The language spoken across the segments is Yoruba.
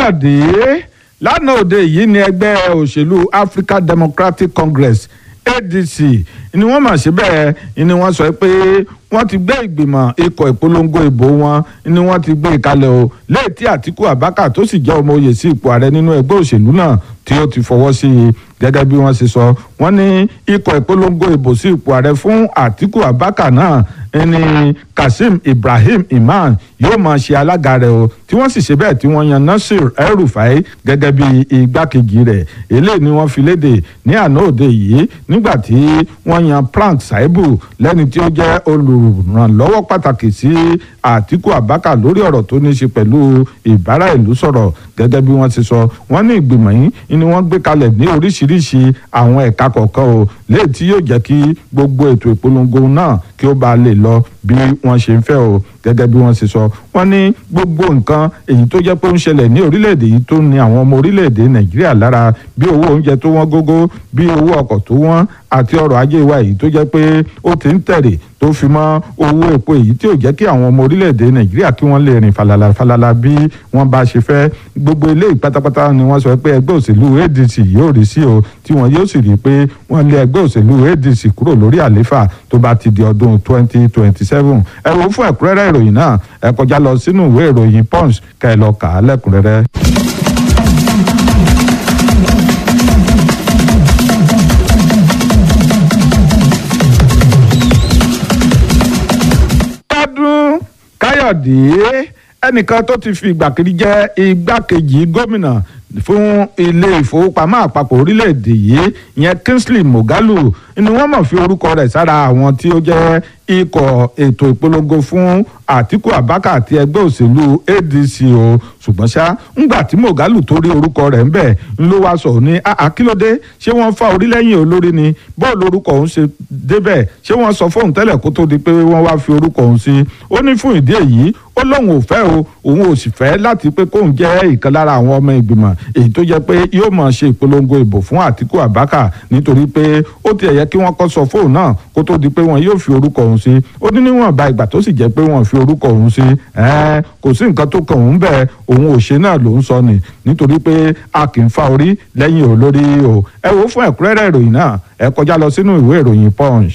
káyọ̀dé lánàá òde yìí ni ẹgbẹ́ òṣèlú african democratic congress adc ni wọ́n mà ṣe bẹ́ẹ̀ ni wọ́n sọ pé wọ́n ti gbé ìgbìmọ̀ ikọ̀ ìpolongo ìbò wọn ni wọ́n ti gbé ìkalẹ̀ o léètí àtìkú abaka tó sì jẹ́ ọmọ oyè sí ipò ààrẹ nínú ẹgbẹ́ òṣèlú náà tí ó ti fọwọ́ sí i gẹ́gẹ́ bí wọ́n ṣe sọ wọ́n ní ikọ̀ ìpolongo ìbò sí ipò ààrẹ fún àtìkú abaka náà ní kazeem ibrahim imam yóò máa ṣe alága rẹ̀ o tí wọ́n sì ṣe bẹ́ẹ̀ tí wọ́n yan nasir el-rufai gẹ́gẹ́ bí igbákejì rẹ̀ eléyìí ni wọ́n fi léde ní àná òde yìí nígbà tí wọ́n yan frank saibu lẹ́ni tí ó jẹ́ olùrànlọ́wọ́ pàtàkì sí àtìkú abaka lórí ọ̀rọ̀ tó ní í ṣe pẹ̀lú ìbára ìlú sọ̀rọ̀ gẹ́gẹ́ bí wọ́n ti sọ wọ́n ní ìgbìmọ̀ yìí ni wọ́n gbé kalẹ̀ ní oríṣiríṣi àwọn ẹ̀ka kọ̀ọ̀kan o léè tí yóò jẹ́ kí gbogbo ètò ìpolongo náà kí ó bá lè lọ bí wọ́n ṣe ń fẹ́ o gẹ́gẹ́ bí wọ́n ṣe sọ wọ́n ní gbogbo nǹkan èyí tó jẹ́ pé ó ń ṣẹlẹ̀ ní orílẹ̀-èdè yìí tó ní àwọn ọmọ orílẹ̀-èdè nàìjíríà lára bí owó oúnjẹ tó wọ́n gógó bí owó ọkọ̀ tó wọ́n àti ọrọ̀ ajé wa èyí tó jẹ́ pé ó ti ń tẹ̀rẹ̀ tó fi mọ́ owó epo èyí tí ò jẹ́ kí àwọn ọmọ orílẹ̀-èdè nàìjíríà kí wọ́n lè rìn falala falala bí wọ́n bá ṣe fẹ́ gbogbo eléyìí pátápátá ni wọ́n sọ pé ẹgbẹ́ òṣèlú adc yóò rí sí o tí wọ́n yóò sì rí i pé wọ́n lé ẹgbẹ́ òṣèlú adc kúrò lórí àléfà tó bá ti di ọdún twenty twenty seven ẹ wo fún ẹ̀kúnrẹ́rẹ́ ìròyìn náà ẹ kọjá lọ sínú ìwé ìròyìn punch ká ẹ lọ kà á lẹ́kùnrẹ́rẹ́. ọdún káyọ̀dé ẹnìkan tó ti fi ìgbà kiri jẹ́ igbákejì gómìnà fún ilé ìfowópamọ́ àpapọ̀ orílẹ̀-èdè yìí ìyẹn kingsley moghalu ni wọ́n mọ̀ fi orúkọ rẹ̀ sára àwọn tí ó jẹ́ ikọ̀ ètò ìpolongo fún àtìkù abaka àti ẹgbẹ́ òṣèlú adc o ṣùgbọ́n ṣá ńgbà tí moghalu tó rí orúkọ rẹ̀ ńbẹ̀ ń ló wá sọ ní àkílódé ṣé wọ́n fa orílẹ̀-yìn olórí ni bọ́ọ̀lù orúkọ òun ṣe débẹ̀ ṣé wọ́n sọ fóun tẹ́lẹ̀ kó tó di pé wọ́n wá fi orúkọ òun sí ó ní fún ìdí èyí ó lóun ò fẹ́ o òun ò sì fẹ́ láti pé kóun jẹ́ ìkan lára àwọn ọmọ ìgbìmọ̀ èyí tó jẹ́ pé yóò máa ṣe ìpolongo ìbò fún àtìkù abaka nítorí pé ó ti ẹ̀yẹ kí wọ́n kọ́ sọ fóun náà kó tó di pé wọn yóò fi orúkọ òun sí ó ní níwọ̀nba ìgbà tó sì jẹ́ pé wọ́n fi orúkọ òun sí kò sí nǹkan tó kàn òun bẹ́ẹ̀ òun ò ṣe náà ló ń sọ ni nítorí pé a kì í fa orí lẹ́yìn olórí o ẹ wo fún ẹ̀kúnrẹ́rẹ́ ìròyìn náà ẹ kọjá lọ sínú ìwé ìròyìn punch.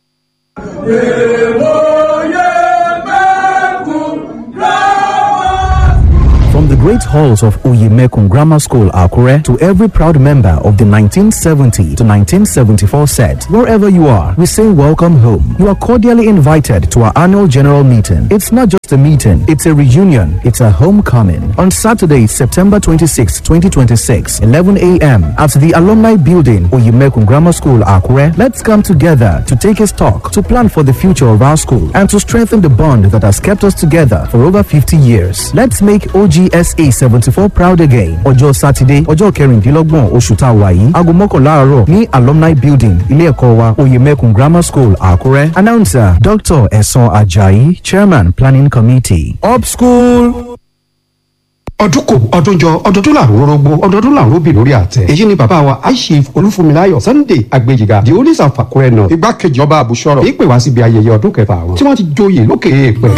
From the great halls of Uyemekun Grammar School, Akure, to every proud member of the 1970 to 1974 set, wherever you are, we say welcome home. You are cordially invited to our annual general meeting. It's not just a meeting, it's a reunion, it's a homecoming. On Saturday, September 26, 2026, 11 a.m., at the Alumni Building, Uyemekun Grammar School, Akure, let's come together to take a stock, to plan for the future of our school, and to strengthen the bond that has kept us together for over 50 years. Let's make OGSA 74 proud again. Ọjọ́ Sátidé, ọjọ́ kẹrìndínlọ́gbọ̀n oṣù tá a wà yìí, aago mọ́kànlá àárọ̀ ní Alumni Building, ilé ẹ̀kọ́ wa, Oyemekun Grammar School, Àkúrẹ́. Announcer Dr. Ẹ̀sán Ajayi, Chairman Planning Committee. Up school. ọdún kò ọdún jọ ọdọọdún làrú rọgbọ ọdọọdún làrú bì lórí àtẹ èyí ni bàbá wa aishif olúfúnmiláyọ̀ sunday agbèjìgà di onísà fàkúrẹ́ náà igbákejì ọba àbúṣọrọ ìpè wá síbi ayẹyẹ ọdún kẹfà wọn tí wọ́n ti joyè lókè èèpẹ̀.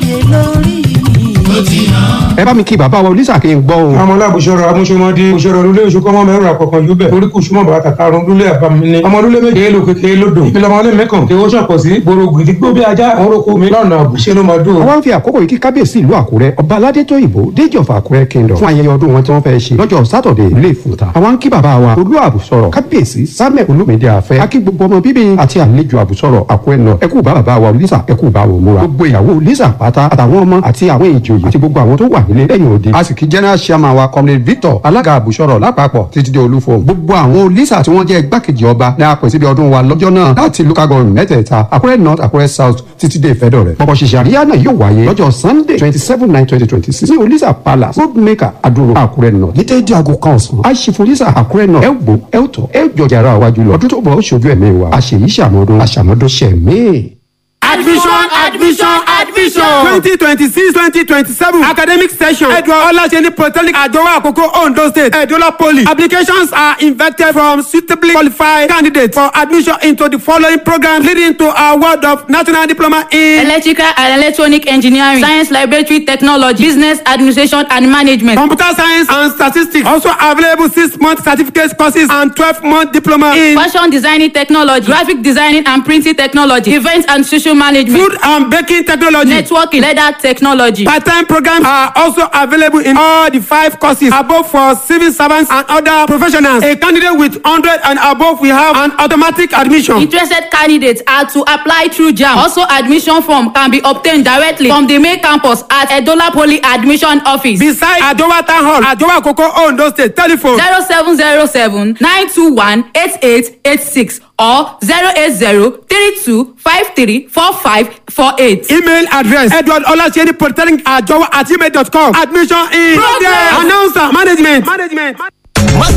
ẹ bá mi kí bàbá wa olísà kí n gbọ́ o. amọ̀lá àbúṣọrọ amúṣọmọdé òṣèré olúlé oṣù kọ́mọ mẹ́rin àkọ́kọ́ júbẹ̀ orí kù súnmọ́ bàtà karùn-ún lúlé àbámilé ọmọ olúlé méje èlò kékeré lódò ìpìlẹ̀ ọmọlé mẹ́kàn kí ó ṣàpọ̀ sí gbòòrò gidigbó bí ajá àwọn orúkọ mi lọ́nà àbùṣe ló máa dùn. àwọn fi àkókò yìí kí kábíyèsí ìlú àkúrẹ́ ọba aládé tó ìbò déjì ọ̀fà àkúrẹ́ kingdom fún ayẹyẹ ọdún wọn tí wọ́n fẹ́ ṣe lọ́jọ́ sátọ̀dẹ̀ ilé ìfúnta àwọn ń kí bàbá wa olú àbùsọ̀rọ̀ kábíyèsí samuel olúmídé àfẹ́ akí gbogbo ọmọ bíbí àti àlejò àbùsọ̀rọ̀ àkúrẹ́ náà ẹkú bá bàbá wa lisa ẹkú bá wò múra gbogbo ìyàwó lisa pátá àtàwọn ọmọ àti àwọn ìjòyè àti gbogbo àwọn tó wà nílé lẹ́yìn òde a sì kí general chairman wa comrade victor alága àbùsọ̀rọ̀ lápapọ̀ títí dé olúfo gbogbo àwọn lisa tí wọ́n jẹ́ igbákejì ọba ní apè síbi ọdún wa lọ́jọ́ náà láti local government mẹ́tẹ̀ẹ̀ta àkúrẹ́ north àkúrẹ́ south títí dé ìfẹ́dọ̀ rẹ̀ pọ̀pọ̀ ṣìṣẹ́ àríyá náà yóò wáyé lọ́jọ́ sunday twenty seven nine twenty twenty six ní olisa palace roadmaker adúrò àkúrẹ́ north ní déédéé aago kan ọ̀sán àìsífò olisa àkúrẹ́ north ẹ gbó ẹ tọ̀ ẹ jọjà ara wájú lọ ọdún tó bọ̀ ó ṣojú ẹ̀mí wa àṣèyí ṣàmọ́dún àṣàmọ́dún ṣẹ̀mí. admission admission admission. twenty twenty six twenty twenty seven academic session edward olaseni polytechnic adowa akoko ondo state edola poly applications are invited from suitably qualified candidates for admission into the following programs leading to award of national diploma in electrical and electronic engineering science laboratory technology business administration and management. computer science and statistics also available six month certificate courses and twelve month diploma in fashion designing technology graphic designing and printing technology event and social management food and baking technology. networking leather technology. Part-time programs are also available in all the five courses above for civil servants and other professionals. A candidate with 100 and above will have an automatic admission. interested candidates are to apply through jam also admission form can be obtained directly from the main campus at edola poly admission office. Beside Adowa Town Hall, Adowa Koko Ondo State, telephone zero seven zero seven nine two one eight eight eight six or zero eight zero three two five three four five four eight. email address edward olaseni polytechnic ajowa at gmail dot com admission in Progress. announcer management. management.